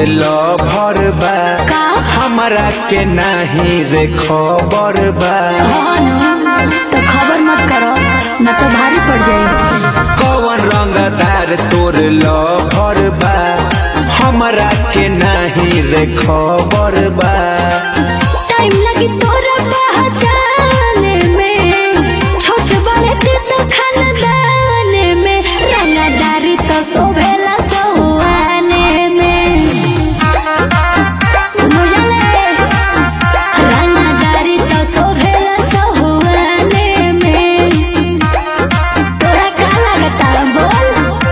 Lover बा का? हमरा के नाही रे खबर बा हाँ ना, तो खबर मत करो न तो भारी पड़ जाए कौन रंगदार तोर लभर बा हमरा के नाही रे खबर बा टाइम लगी तोरा पहचाने में छोट बड़े ते तो खानदाने में रंगदारी तो सोभेला सहुआने में बुझले रंगदारी तो सोभेला सहुआने में तोरा का लगता बोल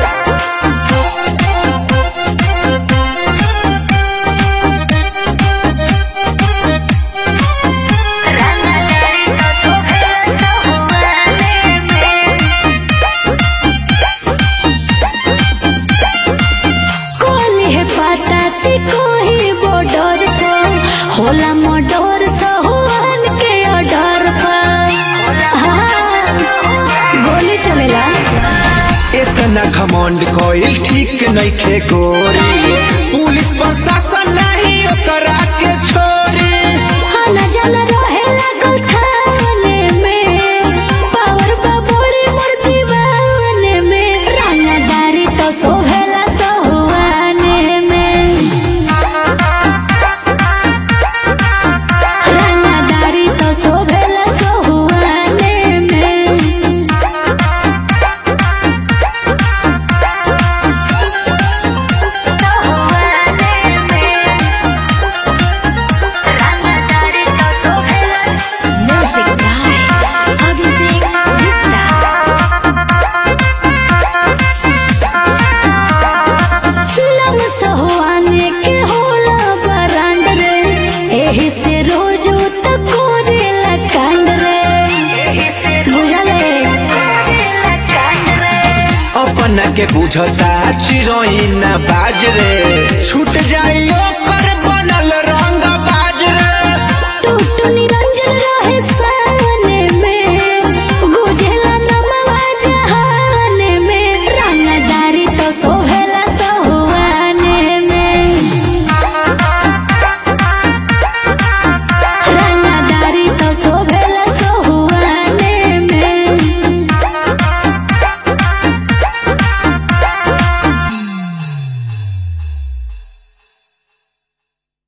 कोली है पता ती कोई बॉर्डर पर होला मर्डर सहुआन के ऑर्डर पर हाँ, गोली चलेला इतना घमंड कोई ठीक नइखे गोरी पुलिस प्रशासन नहीं ओकरा के छोड़ी हाँ न जल रहेला गलखाने में पावर बबोड़ी मोर दीवाने में रंगदारी तो सोहेला सहुआने में रंगदारी तो सोहेला सहुआने में Music by Abhishek Gupta. नम सहुआने के होला बरांड रे एही से रोज तो कोरेला कांड रे बुझले अपना के बुझता चिरोइन बाज रे छूट जाई ओकर